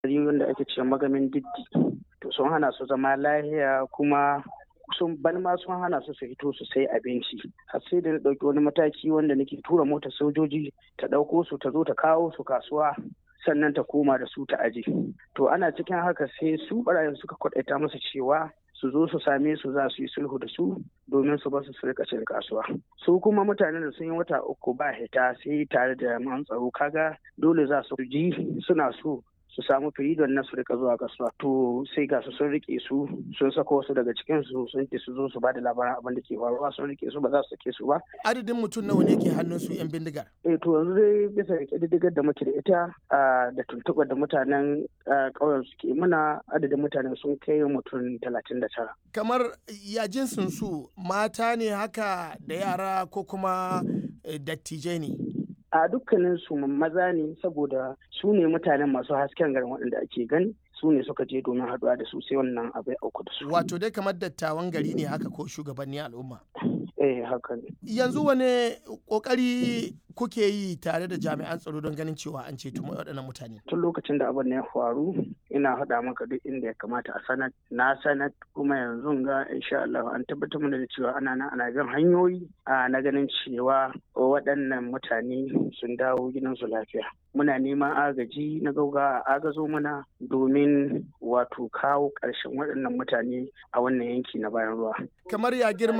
wanda ake ce magamin diddi to sun hana su zama lahiya kuma sun ban ma sun hana su su fito su sai abinci har sai da na ɗauki wani mataki wanda nake tura motar sojoji ta ɗauko su ta zo ta kawo su kasuwa sannan ta koma da su ta aji to ana cikin haka sai su barayin suka kwaɗaita musu cewa su zo su same su za su yi sulhu da su domin su basu su rika cin kasuwa su kuma mutanen da sun yi wata uku ba hita sai tare da jami'an tsaro kaga dole za su ji suna so su samu firidon na su rika zuwa kasuwa to sai ga su sun rike su sun sako wasu daga cikin su sun ce su zo su ba da labaran abin da ke faruwa sun rike su ba za su sake su ba adadin mutum nawa ne ke hannun su yan bindigar eh to yanzu dai bisa ga kididdigar da muke da ita da tuntuɓar da mutanen ƙauyen suke muna adadin mutanen sun kai mutum talatin da tara kamar ya jinsin su mata ne haka da yara ko kuma dattijai ne a dukkanin su maza ne saboda su ne mutanen masu hasken garin waɗanda ake gani su ne suka je domin haɗuwa da su sai wannan abai auku da su. Wato dai kamar dattawan gari ne haka ko shugabanni al'umma. Eh haka ne. Yanzu wane kokari kuke yi tare da jami'an tsaro don ganin cewa an ceto waɗannan mutane? Tun lokacin da abin ya faru ina haɗa maka duk inda ya kamata a sanat na sanat kuma yanzu ga insha Allah an tabbatar mana da cewa ana nan ana bin hanyoyi na ganin cewa waɗannan mutane sun dawo gidansu lafiya. Muna neman agaji na gauga a agazo mana domin wato kawo ƙarshen waɗannan mutane a wannan yanki na bayan ruwa. Kamar ya girma